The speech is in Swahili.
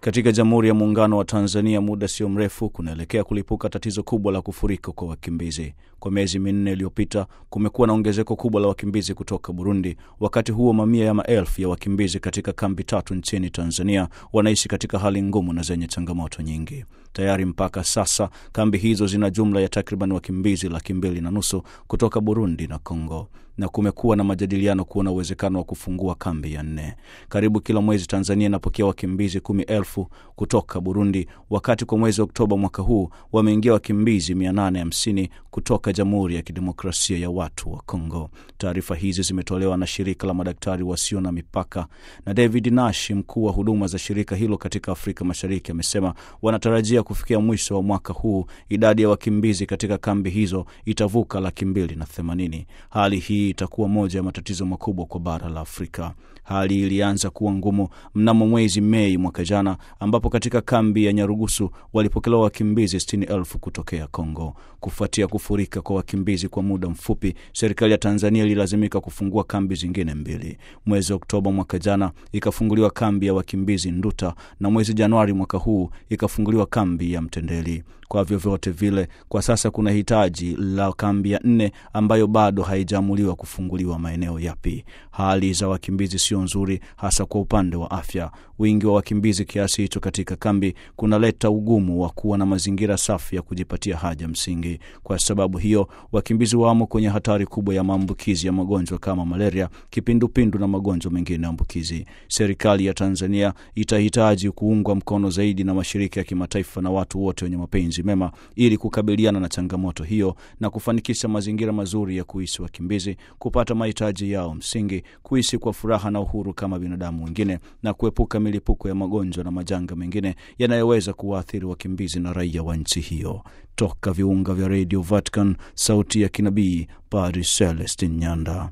Katika Jamhuri ya Muungano wa Tanzania, muda sio mrefu kunaelekea kulipuka tatizo kubwa la kufurika kwa wakimbizi. Kwa miezi minne iliyopita, kumekuwa na ongezeko kubwa la wakimbizi kutoka Burundi. Wakati huo, mamia ya maelfu ya wakimbizi katika kambi tatu nchini Tanzania wanaishi katika hali ngumu na zenye changamoto nyingi. Tayari mpaka sasa kambi hizo zina jumla ya takriban wakimbizi laki mbili na nusu kutoka Burundi na Kongo na kumekuwa na majadiliano kuona uwezekano wa kufungua kambi ya nne. Karibu kila mwezi Tanzania inapokea wakimbizi kumi elfu kutoka Burundi, wakati kwa mwezi Oktoba mwaka huu wameingia wakimbizi 850 kutoka Jamhuri ya Kidemokrasia ya Watu wa Kongo. Taarifa hizi zimetolewa na shirika la madaktari wasio na mipaka, na David Nash, mkuu wa huduma za shirika hilo katika Afrika Mashariki, amesema wanatarajia kufikia mwisho wa mwaka huu idadi ya wakimbizi katika kambi hizo itavuka laki mbili na themanini. Hali hii itakuwa moja ya matatizo makubwa kwa bara la Afrika. Hali ilianza kuwa ngumu mnamo mwezi Mei mwaka jana, ambapo katika kambi ya Nyarugusu walipokelewa wakimbizi sitini elfu kutokea Kongo. Kufuatia kufurika kwa wakimbizi kwa muda mfupi, serikali ya Tanzania ililazimika kufungua kambi zingine mbili. Mwezi Oktoba mwaka jana ikafunguliwa kambi ya wakimbizi Nduta, na mwezi Januari mwaka huu ikafunguliwa kambi ya Mtendeli. Kwa vyovyote vile, kwa sasa kuna hitaji la kambi ya nne ambayo bado haijaamuliwa kufunguliwa maeneo yapi. Hali za wakimbizi sio nzuri, hasa kwa upande wa afya. Wingi wa wakimbizi kiasi hicho katika kambi kunaleta ugumu wa kuwa na mazingira safi ya kujipatia haja msingi. Kwa sababu hiyo, wakimbizi wamo kwenye hatari kubwa ya maambukizi ya magonjwa kama malaria, kipindupindu na magonjwa mengine ambukizi. Serikali ya Tanzania itahitaji kuungwa mkono zaidi na mashirika ya kimataifa na watu wote wenye mapenzi mema ili kukabiliana na changamoto hiyo na kufanikisha mazingira mazuri ya kuishi wakimbizi, kupata mahitaji yao msingi, kuishi kwa furaha na uhuru kama binadamu wengine, na kuepuka milipuko ya magonjwa na majanga mengine yanayoweza kuwaathiri wakimbizi na raia wa nchi hiyo. Toka viunga vya Radio Vatican, sauti ya kinabii, Padre Celestin Nyanda.